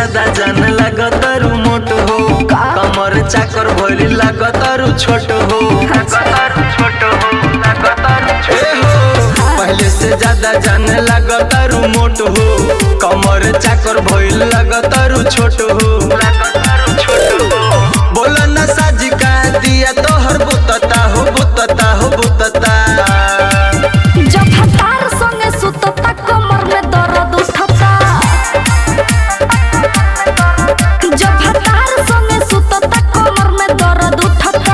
ज्यादा जान लागतारू मोट हो कमर चाकर भइल लागतारू छोट हो लागतारू छोट हो लागतारू छोट हो पहले से ज्यादा जान लागतारू मोट हो कमर चाकर भइल लागतारू छोट हो लागतारू छोट हो बोला ना साजी का दिया तोहर बुतता हो बुतता हो बुतता जब हतार संगे सुतता कमर में दर्द उठता जब हतार संगे सुतता कमर में दर्द उठता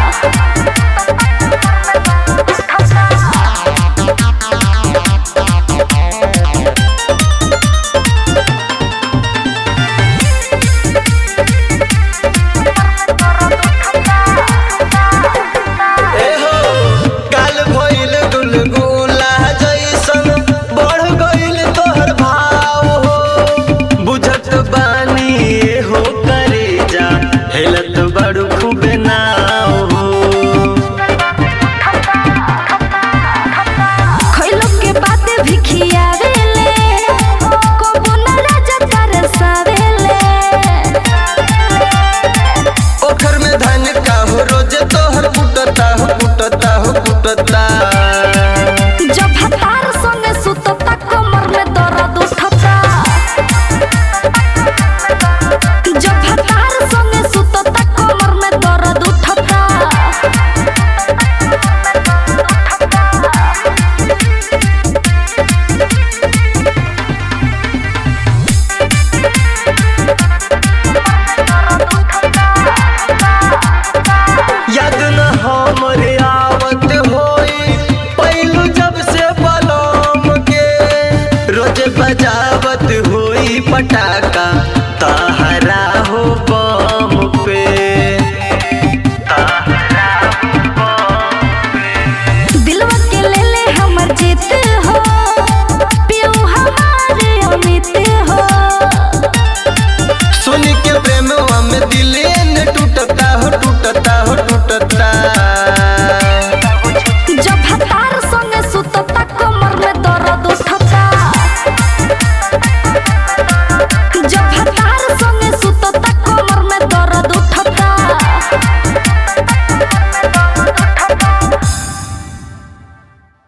एहो काल भइल गुलगुला जैसन बढ़ गइल तोहर भाव हो बुझत बानी एहो करे जा हेलत बड़ू खूबे नाव हो खइलो के बाते भी खियावेले कबो न राजा तरसावेले ओखर में धन का हो रोज तोहर कुटता हो कुटता हो कुटता